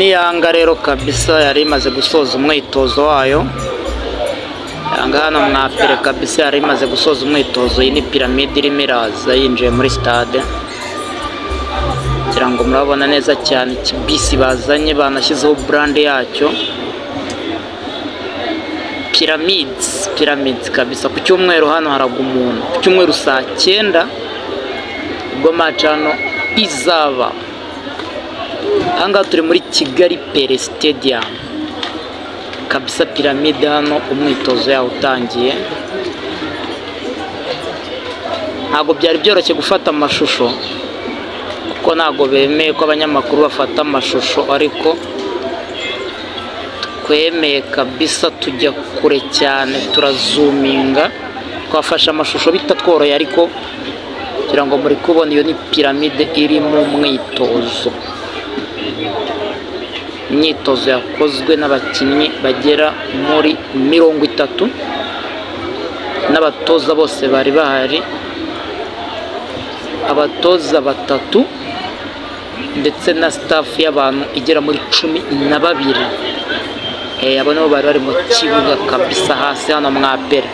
yanga rero kabisa yari imaze gusoza umwitozo wayo yanga hano mwapire kabisa yari imaze gusoza umwitozo iyi ni piramide irimo iraza yinjiye muri sitade kugira ngo murabona neza cyane ikibisi bazanye banashyizeho burande yacyo piramides piramides kabisa ku cyumweru hano haragwa umuntu ku cyumweru saa cyenda ubwo maci hano izaba ahangaha turi muri kigali pere sitediyamu kabisa piramide hano umwitozo yawo utangiye ntabwo byari byoroshye gufata amashusho kuko ntabwo bemeye ko abanyamakuru bafata amashusho ariko twemeye kabisa tujya kure cyane turazuminga twafashe amashusho bitatworoye ariko kugira ngo muri kubona iyo ni piramide iri mu mwitozo imyitozo yakozwe n'abakinnyi bagera muri mirongo itatu n'abatoza bose bari bahari abatoza batatu ndetse na sitafu y'abantu igera muri cumi na babiri abo nabo bari bari mu kibuga kabisa hasi hano mwapera